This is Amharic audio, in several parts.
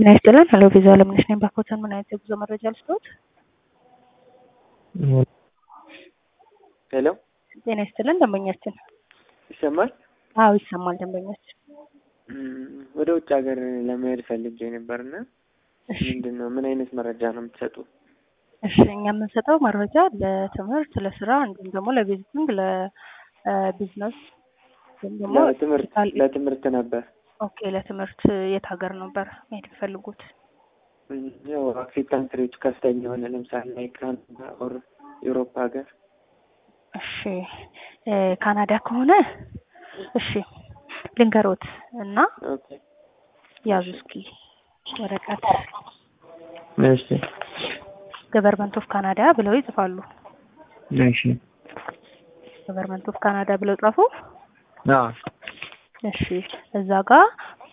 ጤና ይስጥልን። ሄሎ ቪዛ አለምነሽ ነኝ። ባኮተን ምን አይነት የጉዞ መረጃ ልስጥዎት? ሄሎ ጤና ይስጥልን ደንበኛችን። ይሰማል? አዎ ይሰማል ደንበኛችን። እም፣ ወደ ውጭ ሀገር ለመሄድ ፈልጌ ነበርና እሺ ምንድን ነው ምን አይነት መረጃ ነው የምትሰጡ? እሺ እኛ የምንሰጠው መረጃ ለትምህርት፣ ለስራ እንዲሁም ደግሞ ለቪዚቲንግ፣ ለቢዝነስ ወይም ደግሞ ለትምህርት ሆስፒታል- ለትምህርት ነበር። ኦኬ ለትምህርት የት ሀገር ነበር መሄድ የሚፈልጉት? እም፣ ያው አፍሪካ ካንትሪዎች ከፍተኛ የሆነ ለምሳሌ ላይክ ካናዳ ኦር ዩሮፕ ሀገር እሺ እ ካናዳ ከሆነ እሺ ልንገሮት እና ኦኬ ያዙ እስኪ ወረቀት እሺ ገቨርንመንት ኦፍ ካናዳ ብለው ይጽፋሉ። እሺ ገቨርንመንት ኦፍ ካናዳ ብለው ጻፉ። አዎ እሺ እዛ ጋር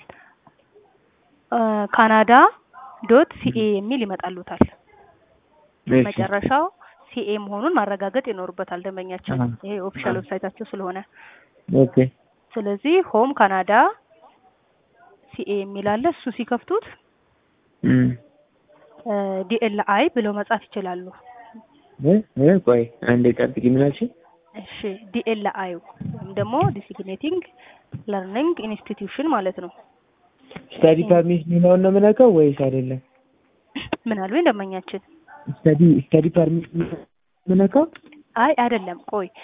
እ ካናዳ ዶት ሲኤ የሚል ይመጣሉታል። እሺ መጨረሻው ሲኤ መሆኑን ማረጋገጥ ይኖርበታል ደንበኛችን። አሃ። ይሄ ኦፊሻል አሃ። ዌብሳይታቸው ስለሆነ ኦኬ ስለዚህ ሆም ካናዳ ሲኤ የሚል አለ። እሱ ሲከፍቱት እም ዲኤልአይ ብለው መጻፍ ይችላሉ። እ እ ቆይ አንዴ ጠብቂ ምን አልሽኝ? እሺ ዲኤልአይ ወይም ደግሞ ዲሲግኔቲንግ ለርኒንግ ኢንስቲትዩሽን ማለት ነው። ስታዲ ፐርሚት የሚለውን ነው የምነካው ወይስ አይደለም? ምን አሉኝ ደንበኛችን? ስታዲ ስታዲ ፐርሚት የምነካው አይ አይደለም፣ ቆይ